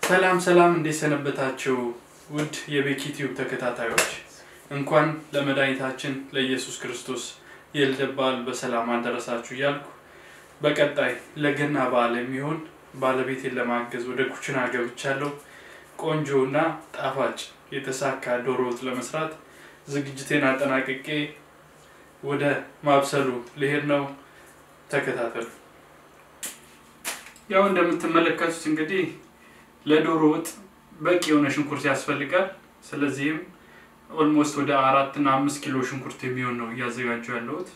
ሰላም ሰላም፣ እንዴት ሰነበታችሁ? ውድ የቤኪ ቲዩብ ተከታታዮች እንኳን ለመድኃኒታችን ለኢየሱስ ክርስቶስ የልደት በዓል በሰላም አደረሳችሁ እያልኩ በቀጣይ ለገና በዓል የሚሆን ባለቤቴን ለማገዝ ወደ ኩችና ገብቻለሁ። ቆንጆ እና ጣፋጭ የተሳካ ዶሮ ወጥ ለመስራት ዝግጅቴን አጠናቅቄ ወደ ማብሰሉ ልሄድ ነው። ተከታተሉ። ያው እንደምትመለከቱት እንግዲህ ለዶሮ ወጥ በቂ የሆነ ሽንኩርት ያስፈልጋል። ስለዚህም ኦልሞስት ወደ አራት እና አምስት ኪሎ ሽንኩርት የሚሆን ነው እያዘጋጁ ያለሁት።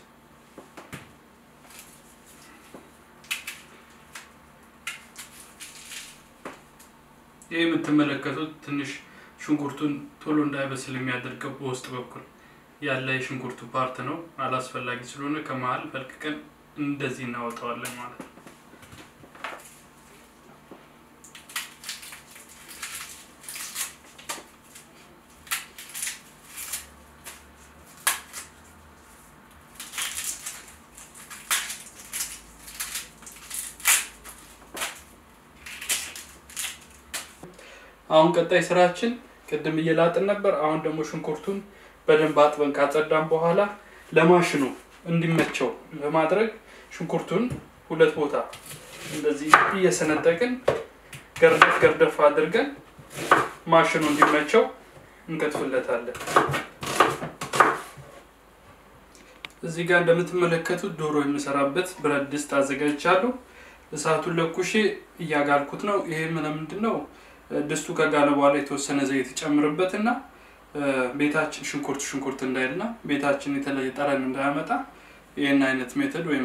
ይህ የምትመለከቱት ትንሽ ሽንኩርቱን ቶሎ እንዳይበስል የሚያደርገው በውስጥ በኩል ያለ የሽንኩርቱ ፓርት ነው። አላስፈላጊ ስለሆነ ከመሀል ፈልቅቀን እንደዚህ እናወጣዋለን ማለት ነው። አሁን ቀጣይ ስራችን ቅድም እየላጥን ነበር። አሁን ደግሞ ሽንኩርቱን በደንብ አጥበን ካጸዳን በኋላ ለማሽኑ እንዲመቸው በማድረግ ሽንኩርቱን ሁለት ቦታ እንደዚህ እየሰነጠቅን ገርደፍ ገርደፍ አድርገን ማሽኑ እንዲመቸው እንከትፍለታለን። እዚህ ጋር እንደምትመለከቱት ዶሮ የምሰራበት ብረት ድስት አዘጋጅቻለሁ። እሳቱን ለኩሼ እያጋልኩት ነው። ይሄ ምንድን ነው? ድስቱ ከጋለ በኋላ የተወሰነ ዘይት ይጨምርበት እና ቤታችን ሽንኩርት ሽንኩርት እንዳይልና ቤታችን የተለየ ጠረን እንዳያመጣ ይህን አይነት ሜተድ ወይም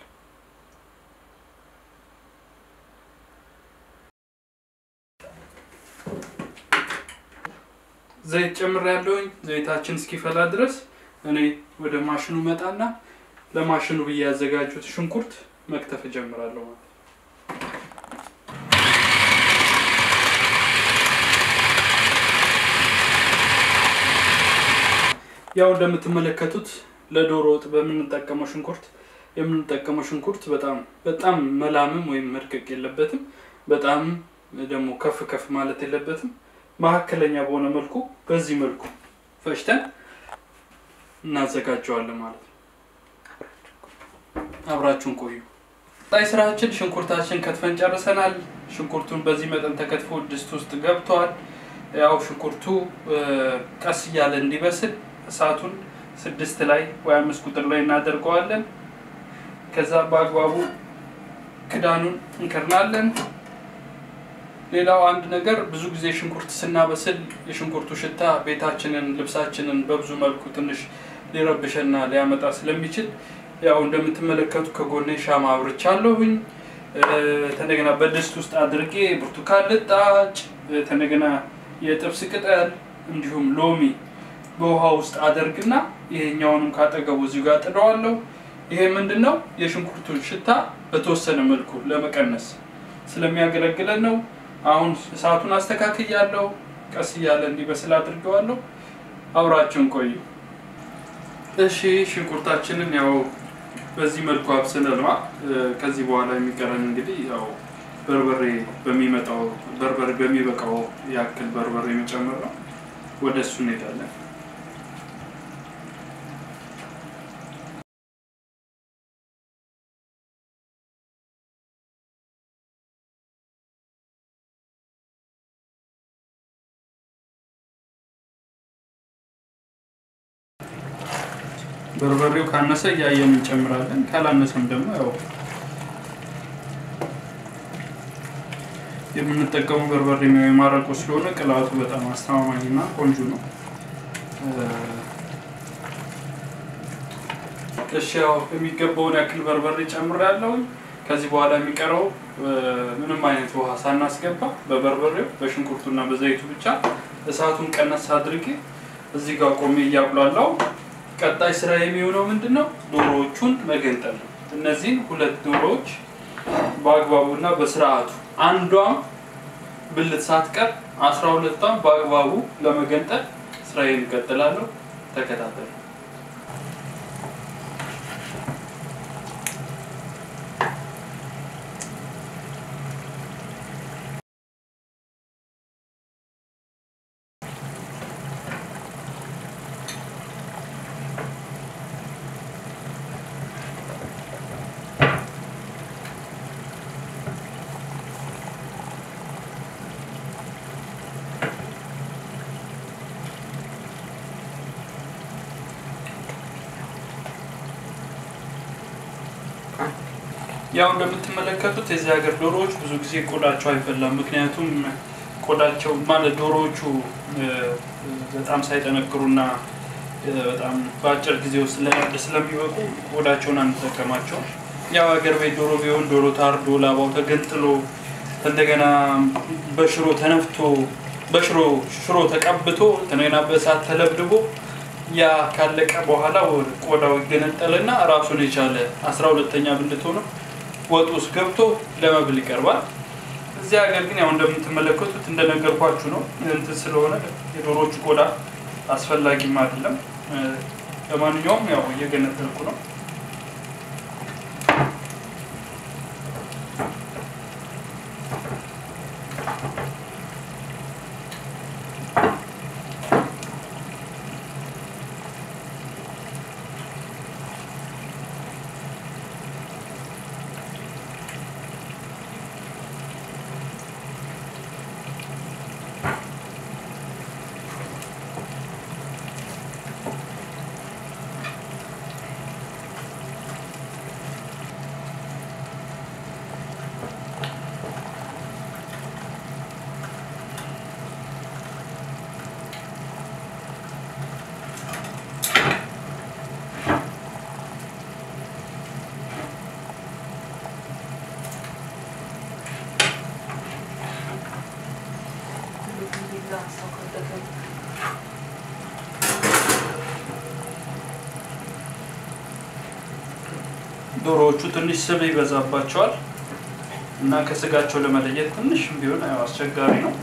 ዘይት ጨምር ያለውኝ ዘይታችን እስኪፈላ ድረስ እኔ ወደ ማሽኑ መጣና ለማሽኑ ብዬ ያዘጋጁት ሽንኩርት መክተፍ እጀምራለሁ ማለት ነው። ያው እንደምትመለከቱት ለዶሮ ወጥ በምንጠቀመው ሽንኩርት የምንጠቀመው ሽንኩርት በጣም በጣም መላምም ወይም መድቀቅ የለበትም። በጣም ደግሞ ከፍ ከፍ ማለት የለበትም። መካከለኛ በሆነ መልኩ በዚህ መልኩ ፈጭተን እናዘጋጀዋለን ማለት ነው። አብራችሁን ቆዩ። ቀጣይ ስራችን ሽንኩርታችን ከትፈን ጨርሰናል። ሽንኩርቱን በዚህ መጠን ተከትፎ ድስት ውስጥ ገብተዋል። ያው ሽንኩርቱ ቀስ እያለ እንዲበስል እሳቱን ስድስት ላይ ወይ አምስት ቁጥር ላይ እናደርገዋለን። ከዛ በአግባቡ ክዳኑን እንከርናለን። ሌላው አንድ ነገር ብዙ ጊዜ ሽንኩርት ስናበስል የሽንኩርቱ ሽታ ቤታችንን፣ ልብሳችንን በብዙ መልኩ ትንሽ ሊረብሸና ሊያመጣ ስለሚችል ያው እንደምትመለከቱ ከጎኔ ሻማ አብርቻለሁኝ። ተነገና በድስት ውስጥ አድርጌ ብርቱካን ልጣጭ፣ ተነገና የጥብስ ቅጠል እንዲሁም ሎሚ በውሃ ውስጥ አደርግና ይሄኛውንም ካጠገቡ እዚሁ ጋር ጥደዋለሁ። ይሄ ምንድን ነው የሽንኩርቱን ሽታ በተወሰነ መልኩ ለመቀነስ ስለሚያገለግለን ነው። አሁን እሳቱን አስተካክያለሁ። ቀስ እያለ እንዲበስል አድርገዋለሁ። አብራችሁን ቆዩ። እሺ ሽንኩርታችንን ያው በዚህ መልኩ አብስለነዋል። ከዚህ በኋላ የሚቀረን እንግዲህ ያው በርበሬ በሚመጣው በርበሬ በሚበቃው ያክል በርበሬ መጨመር ነው። ወደ እሱ እንሄዳለን። በርበሬው ካነሰ እያየን እንጨምራለን። ካላነሰም ደግሞ ያው የምንጠቀመው በርበሬ የማረቁ ስለሆነ ቅላቱ በጣም አስተማማኝና ቆንጆ ነው። እሺ ያው የሚገባውን ያክል በርበሬ ጨምሬያለሁ። ከዚህ በኋላ የሚቀረው ምንም አይነት ውሃ ሳናስገባ በበርበሬው በሽንኩርቱና በዘይቱ ብቻ እሳቱን ቀነስ አድርጌ እዚህ ጋር ቆሜ እያቁላላው ቀጣይ ስራ የሚሆነው ምንድን ነው? ዶሮዎቹን መገንጠል ነው። እነዚህን ሁለት ዶሮዎች በአግባቡና በስርዓቱ አንዷም ብልት ሳትቀር አስራ ሁለቷም በአግባቡ ለመገንጠል ስራዬን እቀጥላለሁ። ተከታተሉ። ያው እንደምትመለከቱት የዚህ ሀገር ዶሮዎች ብዙ ጊዜ ቆዳቸው አይበላም። ምክንያቱም ቆዳቸው ማለት ዶሮዎቹ በጣም ሳይጠነክሩና በጣም በአጭር ጊዜ ውስጥ ለእርድ ስለሚበቁ ቆዳቸውን አንጠቀማቸው። ያው ሀገር ቤት ዶሮ ቢሆን ዶሮ ታርዶ ላባው ተገንጥሎ እንደገና በሽሮ ተነፍቶ በሽሮ ሽሮ ተቀብቶ እንደገና በእሳት ተለብድቦ ያ ካለቀ በኋላ ቆዳው ይገነጠልና ራሱን የቻለ አስራ ሁለተኛ ብልት ሆኖ ወጥ ውስጥ ገብቶ ለመብል ይቀርባል። እዚህ ሀገር ግን ያው እንደምትመለከቱት እንደነገርኳችሁ ነው እንትን ስለሆነ የዶሮቹ ቆዳ አስፈላጊም አይደለም። ለማንኛውም ያው እየገነጠልኩ ነው። ዶሮዎቹ ትንሽ ስብ ይበዛባቸዋል እና ከስጋቸው ለመለየት ትንሽ ቢሆን ያው አስቸጋሪ ነው።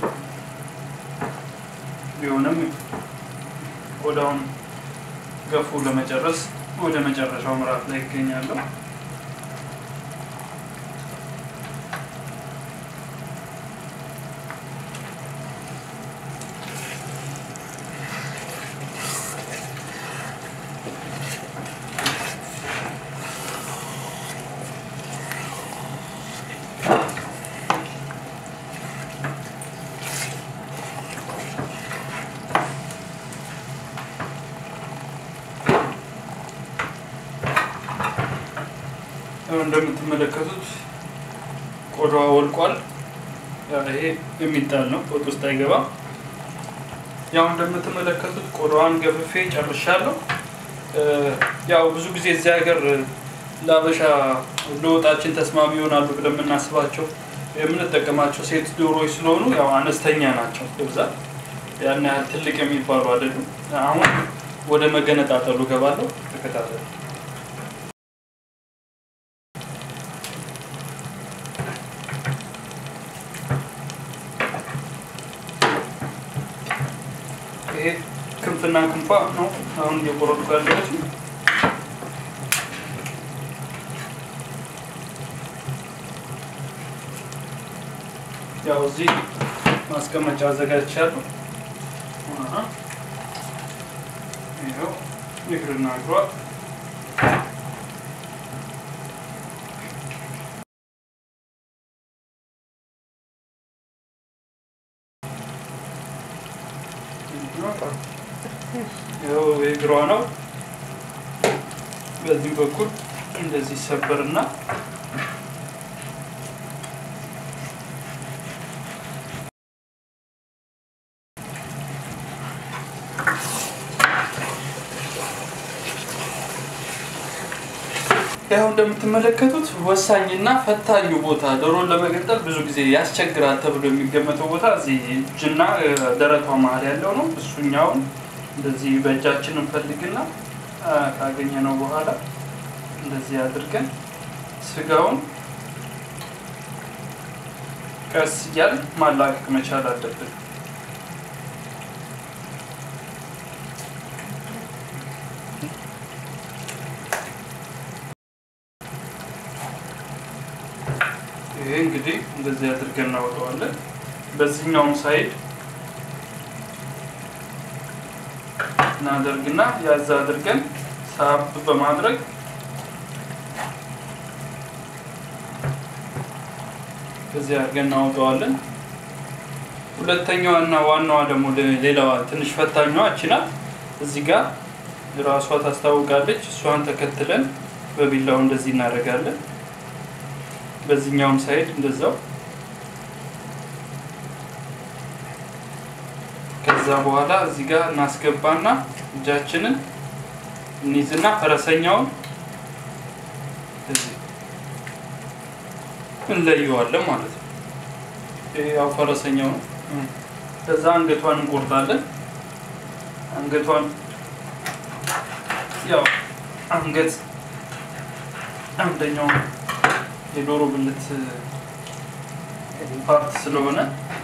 ቢሆንም ቆዳውን ገፉ ለመጨረስ ወደ መጨረሻው ምዕራፍ ላይ ይገኛለሁ። እንደምትመለከቱት ቆዳዋ ወልቋል። ይሄ የሚጣል ነው፣ ወጥ ውስጥ አይገባም። ያው እንደምትመለከቱት ቆዳዋን ገፍፌ ጨርሻለሁ። ያው ብዙ ጊዜ እዚህ ሀገር ለአበሻ ለወጣችን ተስማሚ ይሆናሉ ብለን የምናስባቸው የምንጠቀማቸው ሴት ዶሮዎች ስለሆኑ ያው አነስተኛ ናቸው በብዛት ያን ያህል ትልቅ የሚባሉ አይደሉም። አሁን ወደ መገነጣጠሉ ገባለሁ። ተከታተሉ። ይሄ ክንፍና ክንፏ ነው አሁን እየቆረጥኩ ያለሁት። ያው እዚህ ማስቀመጫ አዘጋጅቻለሁ። ይኸው እግርና እግሯ ይኸው የእግሯ ነው። በዚህ በኩል እንደዚህ ሰበርና ያው እንደምትመለከቱት ወሳኝና ፈታኙ ቦታ ዶሮን ለመገንጠል ብዙ ጊዜ ያስቸግራል ተብሎ የሚገመተው ቦታ እዚህ እጅና ደረቷ መሀል ያለው ነው። እሱኛውን እንደዚህ በእጃችን እንፈልግና ካገኘነው በኋላ እንደዚህ አድርገን ስጋውን ቀስ እያል ማላቀቅ መቻል አለብን። ይሄ እንግዲህ እንደዚህ አድርገን እናወጣዋለን። በዚህኛውም ሳይድ እናደርግና ያዛ አድርገን ሳብ በማድረግ በዚህ አድርገን እናወጣዋለን። ሁለተኛዋ እና ዋናዋ ደግሞ ሌላዋ ትንሽ ፈታኛዋ እቺ ናት። እዚህ ጋር ራሷ ታስታውቃለች። እሷን ተከትለን በቢላው እንደዚህ እናደርጋለን። በዚህኛውም ሳይድ እንደዛው። ከዛ በኋላ እዚህ ጋር እናስገባና እጃችንን እንይዝና ፈረሰኛውን እዚህ እንለየዋለን ማለት ነው። ይሄ ያው ፈረሰኛው ነው። ከዛ አንገቷን እንቆርጣለን። አንገቷን ያው አንገት አንደኛው የዶሮ ብልት ፓርት ስለሆነ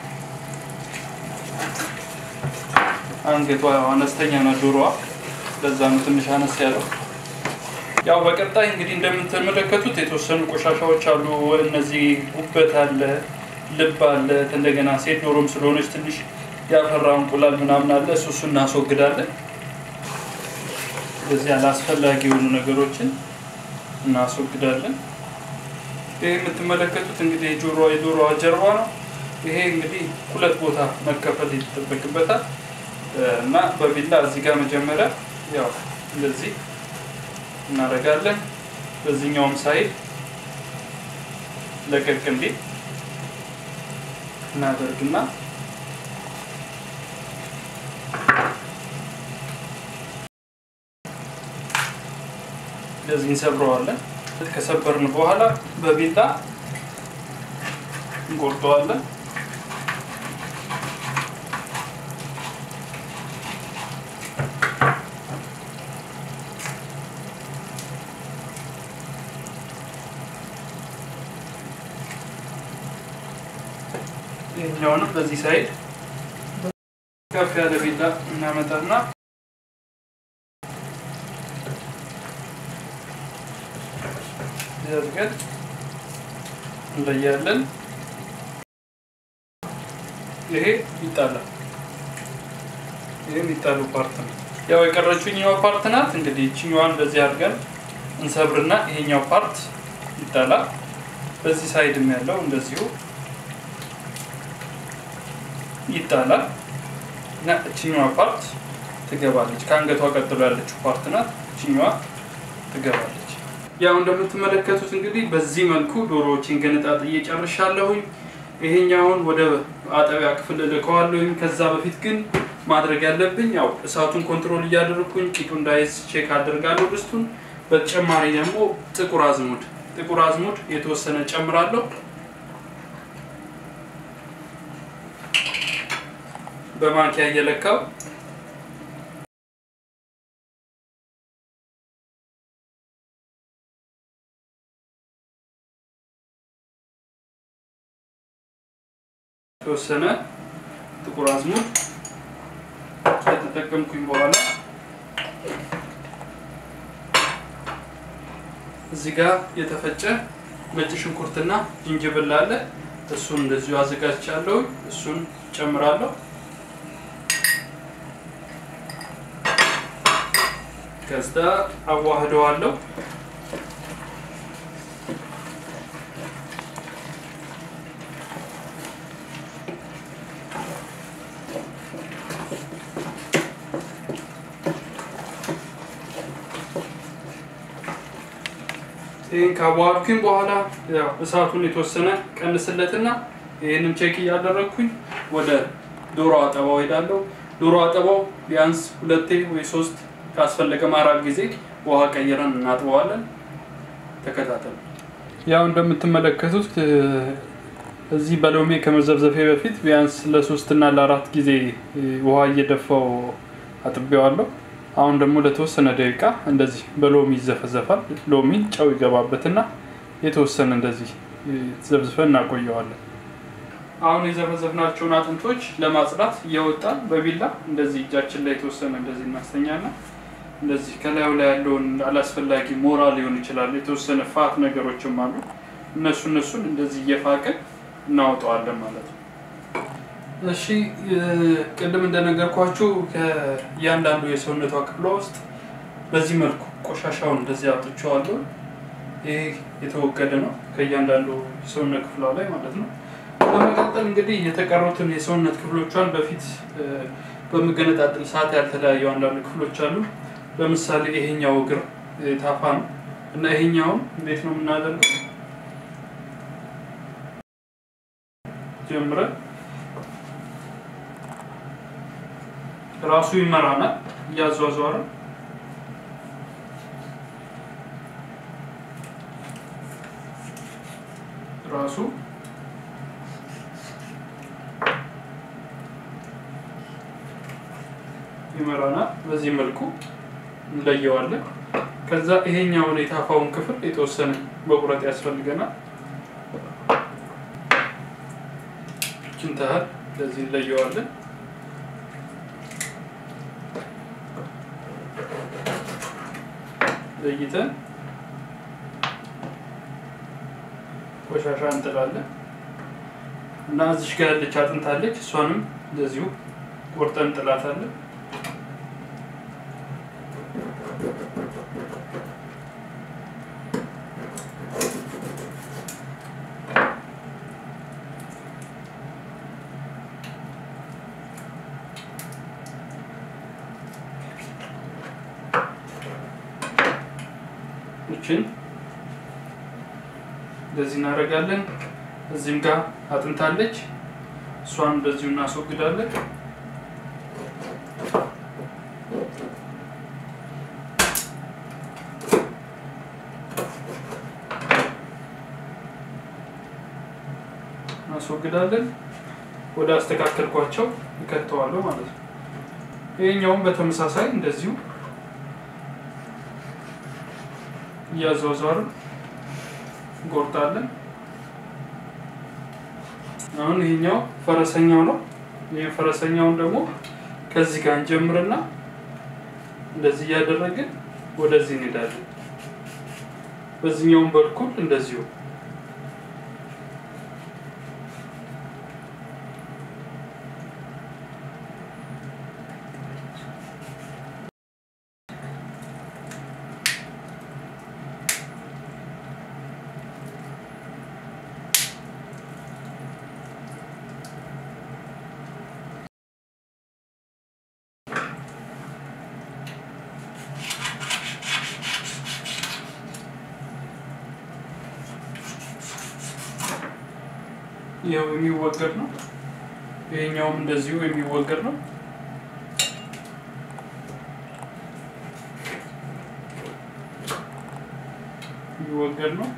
አንገቷ ያው አነስተኛ ነው ዶሮዋ፣ ለዛ ነው ትንሽ አነስ ያለው። ያው በቀጣይ እንግዲህ እንደምትመለከቱት የተወሰኑ ቆሻሻዎች አሉ። እነዚህ ጉበት አለ፣ ልብ አለ። እንደገና ሴት ዶሮም ስለሆነች ትንሽ ያፈራ እንቁላል ምናምን አለ። እሱ እሱ እናስወግዳለን። ስለዚህ አላስፈላጊ የሆኑ ነገሮችን እናስወግዳለን። ይህ የምትመለከቱት እንግዲህ የጆሮ የዶሮዋ ጀርባ ነው። ይሄ እንግዲህ ሁለት ቦታ መከፈል ይጠበቅበታል እና በቢላ እዚህ ጋር መጀመሪያ ያው እንደዚህ እናደርጋለን። በዚህኛውም ሳይድ ለቀቅ እንዲል እናደርግና እንደዚህ እንሰብረዋለን። ከሰበርን በኋላ በቢላ እንቆርጠዋለን። ይህኛውንም በዚህ ሳይድ ከፍ ያለ ቢላ እናመጣና ዘርገን እንለያለን። ይሄ ይጣላል። ይሄ የሚጣሉ ፓርት ነው። ያው የቀረችው ይኛዋ ፓርት ናት። እንግዲህ ይችኛዋን እንደዚህ አድርገን እንሰብርና ይሄኛው ፓርት ይጣላል። በዚህ ሳይድም ያለው እንደዚሁ ይጣላል እና እችኛዋ ፓርት ትገባለች። ከአንገቷ ቀጥሎ ያለችው ፓርት ናት። እችኛዋ ትገባለች። ያው እንደምትመለከቱት እንግዲህ በዚህ መልኩ ዶሮዎችን ገነጣጥዬ ጨርሻለሁኝ። ይሄኛውን ወደ አጠቢያ ክፍል እልከዋለሁኝ። ከዛ በፊት ግን ማድረግ ያለብኝ ያው እሳቱን ኮንትሮል እያደረግኩኝ ቂጡ እንዳይዝ ቼክ አደርጋለሁ ድስቱን። በተጨማሪ ደግሞ ጥቁር አዝሙድ ጥቁር አዝሙድ የተወሰነ ጨምራለሁ። በማንኪያ እየለካው የተወሰነ ጥቁር አዝሙድ ከተጠቀምኩኝ በኋላ እዚህ ጋር የተፈጨ ነጭ ሽንኩርትና ዝንጅብል አለ። እሱን እንደዚሁ አዘጋጅቻለሁ። እሱን ጨምራለሁ። ከዛ አዋህደዋለሁ። ይህን ካዋሃድኩኝ በኋላ ያው እሳቱን የተወሰነ ቀንስለትና ይህንን ቼክ እያደረግኩኝ ወደ ዶሮ አጠባው ሄዳለሁ። ዶሮ አጠባው ቢያንስ ሁለቴ ወይ ሶስት ካስፈለገም አራት ጊዜ ውሃ ቀይረን እናጥበዋለን። ተከታተሉ። ያው እንደምትመለከቱት እዚህ በሎሜ ከመዘብዘፌ በፊት ቢያንስ ለሶስት እና ለአራት ጊዜ ውሃ እየደፋው አጥቤዋለሁ። አሁን ደግሞ ለተወሰነ ደቂቃ እንደዚህ በሎሚ ይዘፈዘፋል። ሎሚ ጨው ይገባበትና የተወሰነ እንደዚህ ዘብዝፈን እናቆየዋለን። አሁን የዘፈዘፍናቸውን አጥንቶች ለማጽዳት እየወጣን በቢላ እንደዚህ እጃችን ላይ የተወሰነ እንደዚህ እናስተኛና እንደዚህ ከላዩ ላይ ያለውን አላስፈላጊ ሞራ ሊሆን ይችላል፣ የተወሰነ ፋት ነገሮችም አሉ። እነሱ እነሱን እንደዚህ እየፋቅን እናወጣዋለን ማለት ነው። እሺ ቅድም እንደነገርኳችሁ ከእያንዳንዱ የሰውነቷ ክፍሏ ውስጥ በዚህ መልኩ ቆሻሻውን እንደዚህ አውጥቼዋለሁ። ይህ የተወገደ ነው ከእያንዳንዱ የሰውነት ክፍሏ ላይ ማለት ነው። በመቀጠል እንግዲህ የተቀሩትን የሰውነት ክፍሎቿን በፊት በምገነጣጥል ሰዓት ያልተለያዩ አንዳንድ ክፍሎች አሉ። ለምሳሌ ይሄኛው እግር ታፋ ነው እና ይሄኛውን እንዴት ነው የምናደርገው? ጀምረን ራሱ ይመራናል እያዟዟረ ራሱ ይመራናል። በዚህ መልኩ እንለየዋለን። ከዛ ይሄኛውን የታፋውን ክፍል የተወሰነ መቁረጥ ያስፈልገናል። ችንታህል ለዚህ እንለየዋለን። ለይተን ቆሻሻ እንጥላለን እና እዚሽ ጋር ያለች አጥንት አለች። እሷንም እንደዚሁ ቆርጠን እንጥላታለን። ይችን እንደዚህ እናደርጋለን። እዚህም ጋር አጥንታለች። እሷን እንደዚሁ እናስወግዳለን። እናስወግዳለን። ወደ አስተካከልኳቸው ይከተዋለሁ ማለት ነው። ይሄኛውም በተመሳሳይ እንደዚሁ እያዟዟርን እንቆርጣለን። አሁን ይሄኛው ፈረሰኛው ነው። ይህ ፈረሰኛውን ደግሞ ከዚህ ጋር እንጀምርና እንደዚህ እያደረግን ወደዚህ እንሄዳለን። በዚህኛውን በኩል እንደዚሁ ይኸው የሚወገድ ነው። ይሄኛውም እንደዚሁ የሚወገድ ነው። የሚወገድ ነው።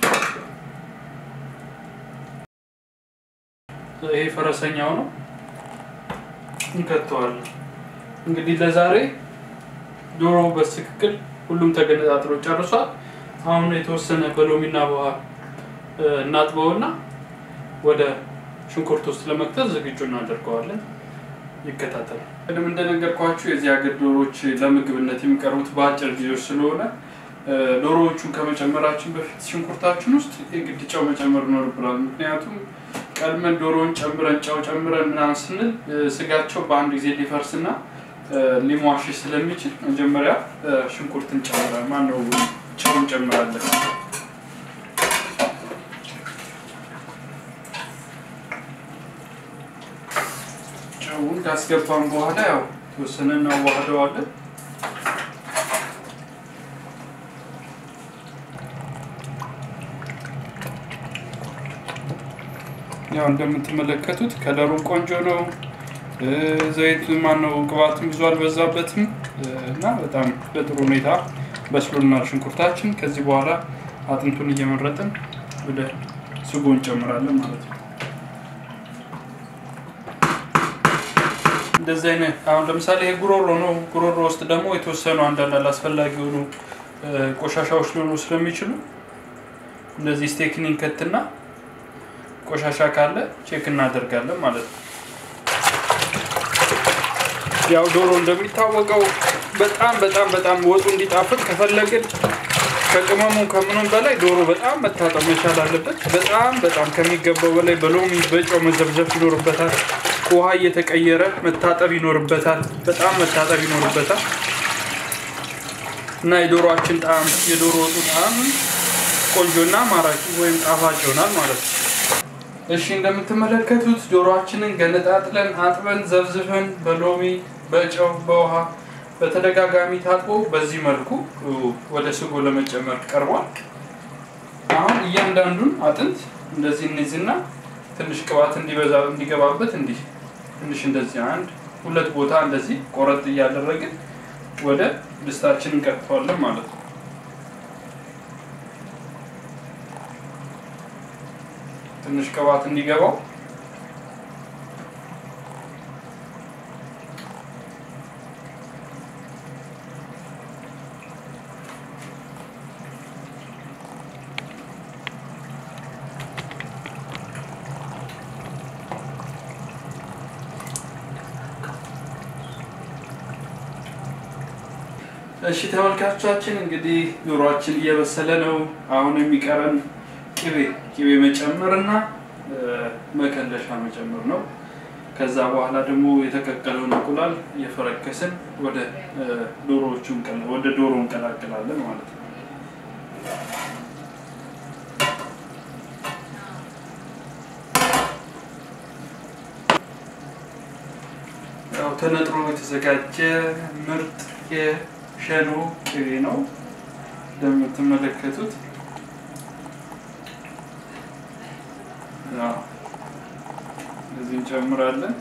ይሄ ፈረሰኛው ነው። እንከተዋለን። እንግዲህ ለዛሬ ዶሮ በትክክል ሁሉም ተገነጣጥሎ ጨርሷል። አሁን የተወሰነ በሎሚና በውሃ እናጥበውና ወደ ሽንኩርት ውስጥ ለመክተት ዝግጁ እናደርገዋለን። ይከታተሉ። ቅድም እንደነገርኳችሁ የዚህ ሀገር ዶሮዎች ለምግብነት የሚቀርቡት በአጭር ጊዜዎች ስለሆነ ዶሮዎቹን ከመጨመራችን በፊት ሽንኩርታችን ውስጥ የግድ ጨው መጨመር ይኖርብናል። ምክንያቱም ቀድመን ዶሮውን ጨምረን ጨው ጨምረን ምናምን ስንል ስጋቸው በአንድ ጊዜ ሊፈርስና ሊሟሽ ስለሚችል መጀመሪያ ሽንኩርት እንጨምራለን። ማነው ጨው እንጨምራለን። ጨውን ካስገባን በኋላ ያው ተወሰነ እናዋህደዋለን። ያው እንደምትመለከቱት ከለሩም ቆንጆ ነው። ዘይት ማነው ቅባትም ብዙ አልበዛበትም እና በጣም በጥሩ ሁኔታ በስሎናል ሽንኩርታችን። ከዚህ በኋላ አጥንቱን እየመረጥን ወደ ስጎ እንጨምራለን ማለት ነው። እንደዚህ አይነት አሁን ለምሳሌ ይሄ ጉሮሮ ነው። ጉሮሮ ውስጥ ደግሞ የተወሰኑ አንዳንድ አላስፈላጊ የሆኑ ቆሻሻዎች ሊሆኑ ስለሚችሉ እንደዚህ ስቴክኒን ከትና ቆሻሻ ካለ ቼክ እናደርጋለን ማለት ነው። ያው ዶሮ እንደሚታወቀው በጣም በጣም በጣም ወጡ እንዲጣፍጥ ከፈለግን ከቅመሙ ከምኑም በላይ ዶሮ በጣም መታጠብ መቻል አለበት። በጣም በጣም ከሚገባው በላይ በሎሚ በጨው መዘብዘፍ ይኖርበታል። ውሃ እየተቀየረ መታጠብ ይኖርበታል። በጣም መታጠብ ይኖርበታል እና የዶሮአችን ጣዕም የዶሮ ወጡ ጣዕም ቆንጆና ማራኪ ወይም ጣፋጭ ይሆናል ማለት ነው። እሺ እንደምትመለከቱት ዶሮአችንን ገነጣጥለን አጥበን ዘብዝፈን በሎሚ በጨው በውሃ በተደጋጋሚ ታጥቦ በዚህ መልኩ ወደ ስጎ ለመጨመር ቀርቧል። አሁን እያንዳንዱን አጥንት እንደዚህ እንይዝና ትንሽ ቅባት እንዲበዛ እንዲገባበት እንዲህ ትንሽ እንደዚህ አንድ ሁለት ቦታ እንደዚህ ቆረጥ እያደረግን ወደ ድስታችን እንቀጥተዋለን ማለት ነው። ትንሽ ቅባት እንዲገባው እሺ ተመልካቾቻችን እንግዲህ ዶሮአችን እየበሰለ ነው። አሁን የሚቀረን ቅቤ ቅቤ መጨመር እና መከለሻ መጨመር ነው። ከዛ በኋላ ደግሞ የተቀቀለውን እንቁላል እየፈረከስን ወደ ዶሮዎቹ ወደ ዶሮ እንቀላቅላለን ማለት ነው። ያው ተነጥሮ የተዘጋጀ ምርጥ የሸኖ ቅቤ ነው እንደምትመለከቱት። እዚህ እንጨምራለን።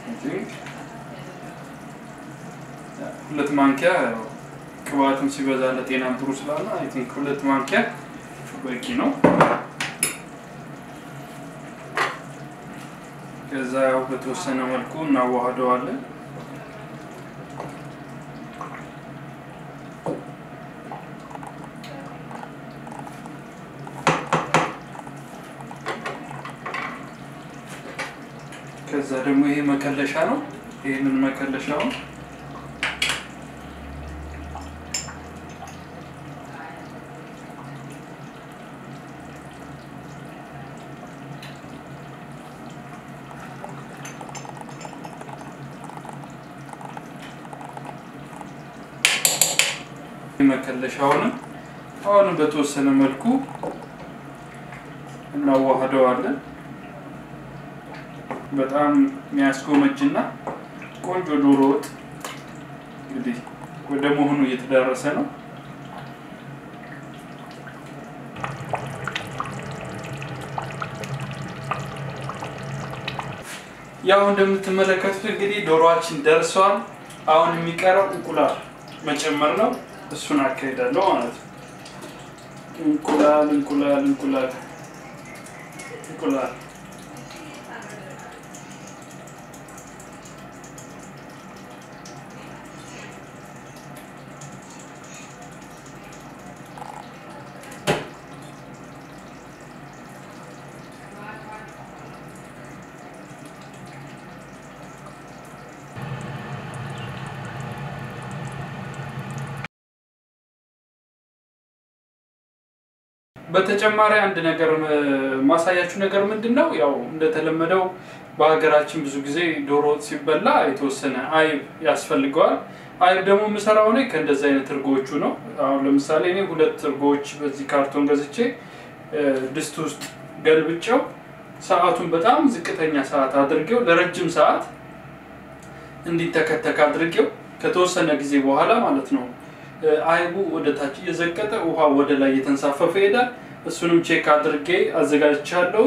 ሁለት ማንኪያ ቅባቱም ሲበዛ ለጤናም ጥሩ ስላለ አይ ቲንክ ሁለት ማንኪያ በቂ ነው። ከዛ ያው በተወሰነ መልኩ እናዋህደዋለን። ከዛ ደግሞ ይሄ መከለሻ ነው። ይህንን መከለሻውን መከለሻውንም አሁንም በተወሰነ መልኩ እናዋህደዋለን። በጣም የሚያስጎመጅና ቆንጆ ዶሮ ወጥ እንግዲህ ወደ መሆኑ እየተዳረሰ ነው። ያው እንደምትመለከቱት እንግዲህ ዶሮዋችን ደርሷል። አሁን የሚቀረው እንቁላል መጨመር ነው። እሱን አካሄዳለሁ ማለት ነው። እንቁላል እንቁላል እንቁላል እንቁላል በተጨማሪ አንድ ነገር ማሳያችሁ ነገር ምንድን ነው? ያው እንደተለመደው በሀገራችን ብዙ ጊዜ ዶሮ ወጥ ሲበላ የተወሰነ አይብ ያስፈልገዋል። አይብ ደግሞ የምሰራው እኔ ከእንደዚህ አይነት እርጎዎቹ ነው። አሁን ለምሳሌ እኔ ሁለት እርጎዎች በዚህ ካርቶን ገዝቼ ድስት ውስጥ ገልብጨው ሰዓቱን በጣም ዝቅተኛ ሰዓት አድርጌው ለረጅም ሰዓት እንዲተከተክ አድርጌው ከተወሰነ ጊዜ በኋላ ማለት ነው አይቡ ወደ ታች እየዘቀጠ ውሃ ወደ ላይ እየተንሳፈፈ ይሄዳል። እሱንም ቼክ አድርጌ አዘጋጅቻለሁ።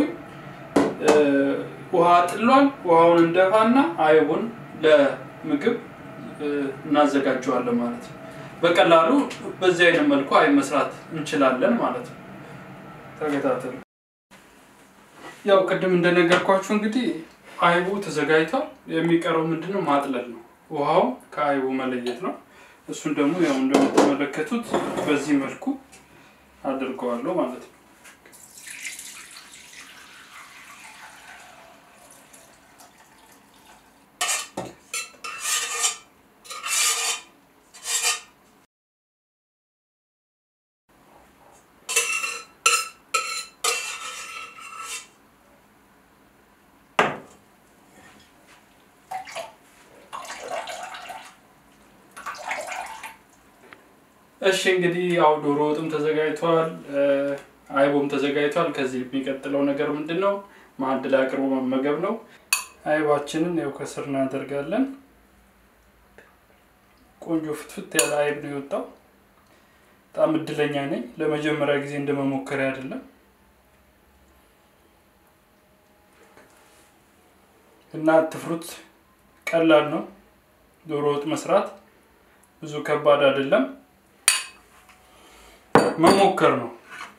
ውሃ ጥሏል። ውሃውን እንደፋና አይቡን ለምግብ እናዘጋጀዋለን ማለት ነው። በቀላሉ በዚህ አይነት መልኩ አይብ መስራት እንችላለን ማለት ነው። ተከታተሉ። ያው ቅድም እንደነገርኳችሁ እንግዲህ አይቡ ተዘጋጅቷል። የሚቀረው ምንድነው? ማጥለል ነው። ውሃው ከአይቡ መለየት ነው። እሱን ደግሞ ያው እንደምትመለከቱት በዚህ መልኩ አድርገዋለሁ ማለት ነው። እሺ እንግዲህ ያው ዶሮ ወጥም ተዘጋጅቷል፣ አይቦም ተዘጋጅቷል። ከዚህ የሚቀጥለው ነገር ምንድን ነው? ማዕድ ላይ አቅርቦ መመገብ ነው። አይባችንን ያው ከስር እናደርጋለን። ቆንጆ ፍትፍት ያለ አይብ ነው የወጣው። በጣም እድለኛ ነኝ። ለመጀመሪያ ጊዜ እንደመሞከሪያ አይደለም። እና አትፍሩት። ቀላል ነው ዶሮ ወጥ መስራት ብዙ ከባድ አይደለም። መሞከር ነው።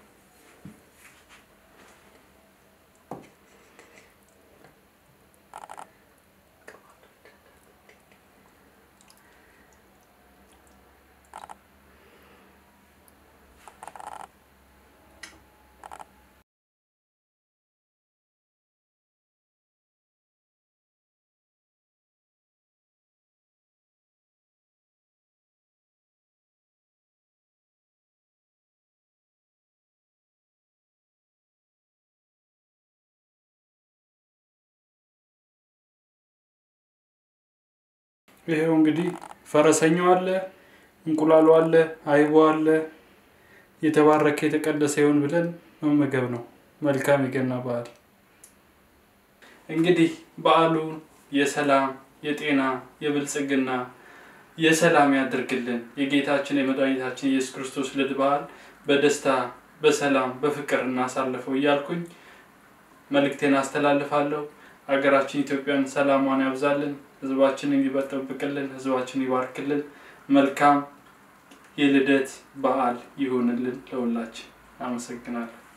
ይሄው እንግዲህ ፈረሰኛው አለ፣ እንቁላሉ አለ፣ አይቦ አለ። የተባረከ የተቀደሰ ይሁን ብለን መመገብ ነው። መልካም የገና በዓል። እንግዲህ በዓሉን የሰላም የጤና የብልጽግና የሰላም ያድርግልን። የጌታችን የመድኃኒታችን ኢየሱስ ክርስቶስ ልደት በዓል በደስታ በሰላም በፍቅር እናሳልፈው እያልኩኝ መልእክቴን አስተላልፋለሁ። ሀገራችን ኢትዮጵያን ሰላሟን ያብዛልን። ህዝባችንን ይጠብቅልን። ህዝባችን ይባርክልን። መልካም የልደት በዓል ይሁንልን ለሁላችን። አመሰግናለሁ።